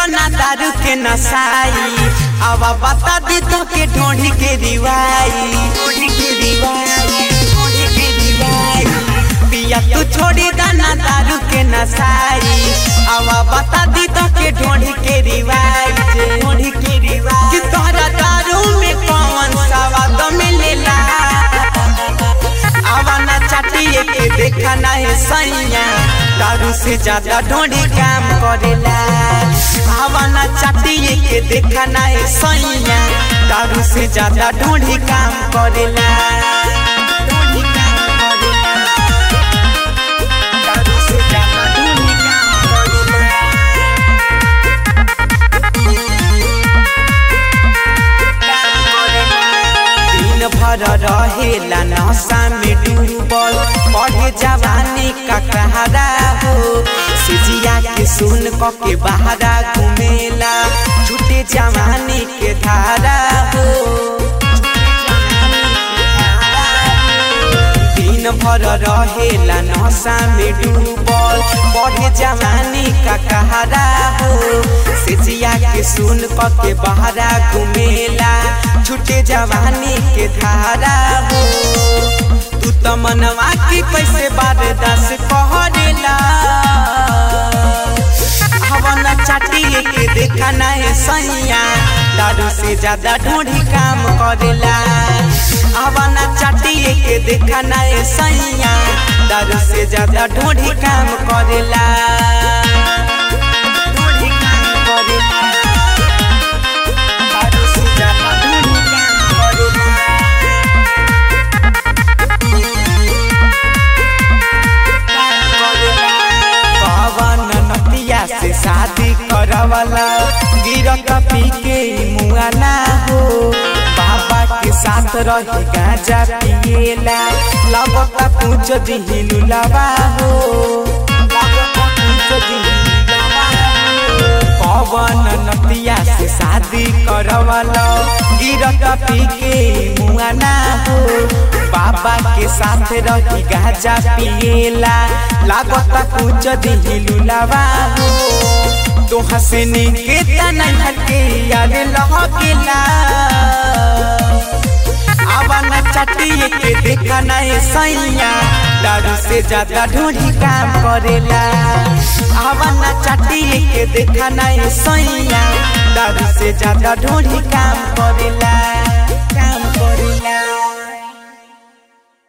ना दारू के नसाई अब बता दी तो के ढोढ़ी के रिवाई ढोढ़ी के रिवाई ढोढ़ी के रिवाई पिया तू छोड़ी दाना दारू के नसाई अब बता दी तो के ढोढ़ी के रिवाई ढोढ़ी के रिवाई कि तोहरा दारू में कौन स्वाद मिलेला आवाना चाटिए के देखा नहीं सैया दारू से ज्यादा ढोढ़ी काम करेला आवाना चाटिए के देखा नहीं सैया दारू से ज्यादा ढोढ़ी काम करेला ढोढ़ी काम करेला। दारू से ज्यादा ढोढ़ी काम करेला। दिन भर रहेला नशा में डूबल पढ़े जवानी का कहारा हो सिजिया के सुन क के बहारा घुमेला छूटे जवानी के धारा हो दिन भर रहेला नशा में डूबल पढ़े जवानी का कहारा हो सिजिया के सुन क के बहारा घुमेला छूटे जवानी के धारा हो तू तो मनवा की कैसे बारदास कहरेला हवन चाटिए के देखा नहीं सैया दारू से ज्यादा ढूंढी काम करेला हवन चाटिए के देखा नहीं सैया दारू से ज्यादा ढूंढी काम करेला ढूंढी काम करेला दारू से ज्यादा ढूंढी काम करेला पवन नतिया से शादी करवाला गिरत पी के मुआना हो बाबा के साथ रही गांजा पिएला लगता पूछ दिही लुलावा हो लगता पूछ दिही लुलावा हो। पवन नतिया से शादी करवाला गिरत पी के मुआना हो बाबा के साथ रही गाजा पिएला लागता कुछ दिही लुलावा हो तो हंसने के तना के यार लहकेला आवाना चाटिए के देखा नहीं सैया दारू से ज्यादा ढूंढी काम करेला आवाना चाटिए के देखा नहीं सैया दारू से ज्यादा ढूंढी काम करेला